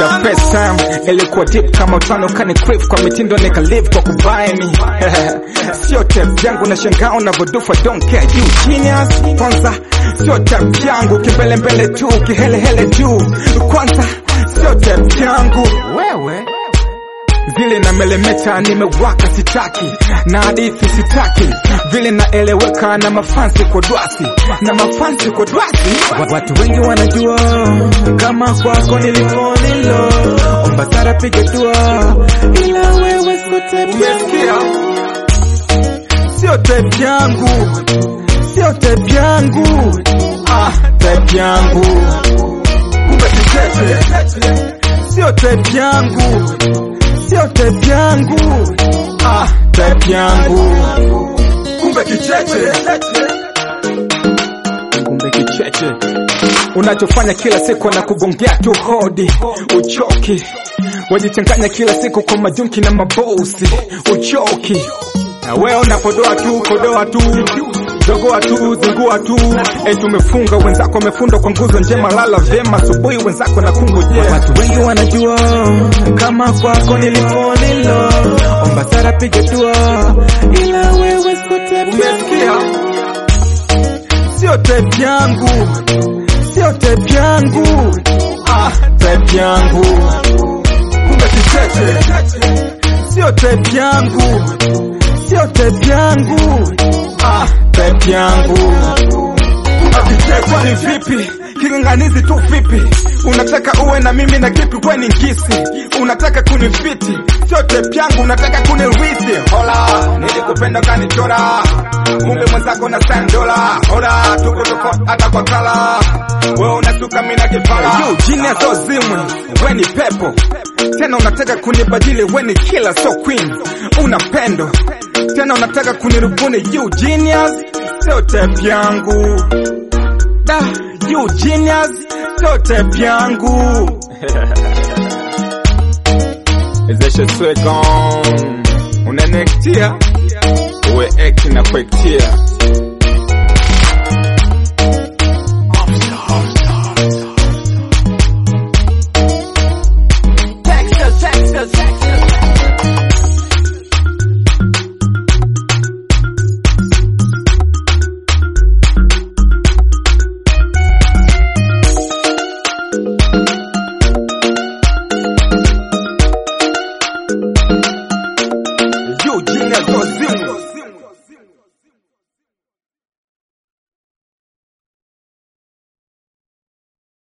the first time ilikuwa deep kama utano kani crave kwa mitindo nika live kwa kubaini sio tap yangu na shangaa unavyodufa don't care you genius kwanza sio tap yangu kimbelembele tu kihelehele juu kwanza sio tap yangu wewe vile na melemeta nimewaka sitaki na hadithi sitaki vile naeleweka na mafansi kwa dwasi na mafansi kwa dwasi Wa- watu wengi wanajua kama kwako nilifonilo omba sara piga dua ila wewe umesikia sio tape yangu sio tape yangu ah tape yangu kumbe kicheche sio tape yangu sio tape yangu ah tape yangu kumbe kicheche kumbe kicheche unachofanya kila siku na kugongea tu hodi uchoki wajichanganya kila siku kwa majunki na mabosi uchoki na wewe unapodoa tu kodoa tu dogoa tu zingua tu eti umefunga wenzako wamefundwa kwa nguzo njema lala vyema asubuhi wenzako na kungojea watu wengi wanajua kama kwako nilifonilo omba sara piga dua ila wewe umesikia sio tape yangu sio tape yangu ah tape yangu kumbe kicheche sio tape yangu sio tape yangu ah tape yangu akichekwa ni vipi kinganganizi tu vipi unataka uwe na mimi na kipi we ni ngisi unataka kunifiti sio tape yangu unataka kunirithi hola nilikupenda kanichora kumbe mwenzako na sandola hola tuko tuko hata kwa kala wewe unasuka mimi na kipala you genius so zimwe we ni pepo tena unataka kunibadili we ni killer so queen una pendo tena unataka kunirubuni you genius sio tape yangu da you genius sio tape yangu ezeshe swegon unanektia uwe eki na kuektia